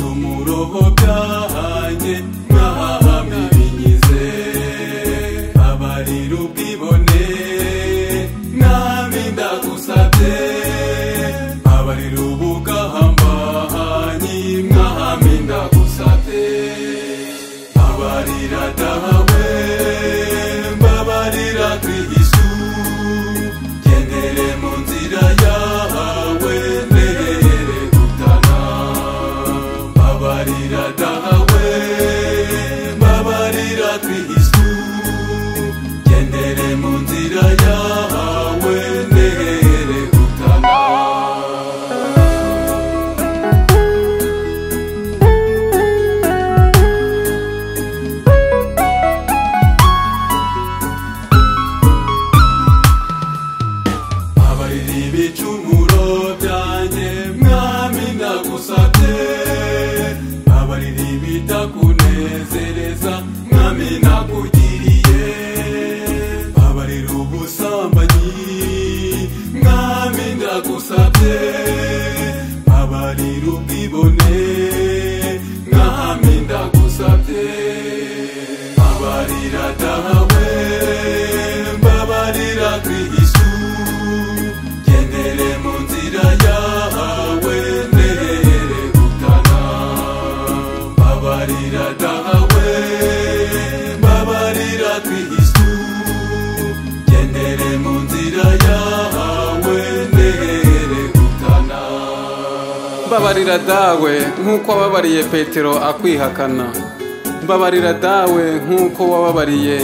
byobo byahaye mwahahamye ibinyize abarira ubwibone mwami ndagusabye abarira ubugahambahanyi mwami ndagusabye abarira dahawe mbabarira kuri yesu gendere mu nzira yawe ntere gutana mbabarira dahawe mbabarira kuri yesu gendere mu nzira yawe ntere gutana abarira ibicumuro byanjye mwami ndagusabye abarira ibitakunezereza mwami nakugiriye abarira ubusambanyi mwami ndagusabye abarira ubwibone mwami ndagusabye abarira dahawe mbabarira kristu gendere mu nzira yawe ntere gutana mbabarira dahawe mbabarira kristu gendere mu nzira yawe ntere gutana mbabarira dawe nk'uko wababariye petero akwihakana mbabarira dawe nk'uko wababariye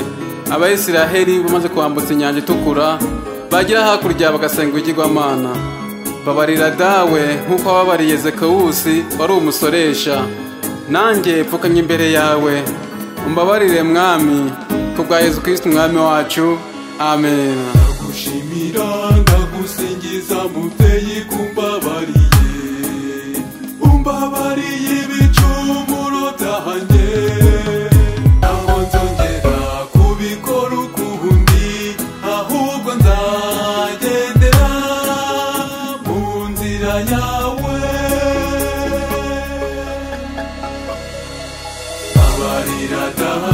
abayisiraheli bamaze kwambutsa inyanja itukura bagera hakurya bagasenga ibigirwamana mbabarira dawe nk'uko wababariye zekawusi wari umusoresha nanjye pfukanye imbere yawe umbabarire mwami kubwa yezu kirisiti umwami wacu amen ndagushimira ndagusingiza mubyeyi kumbabariye umbabariye ibicumuro byanjye ntabwo nzongera kubikora ukundi ahubwo nzagendera mu nzira yawe mbabarira dawe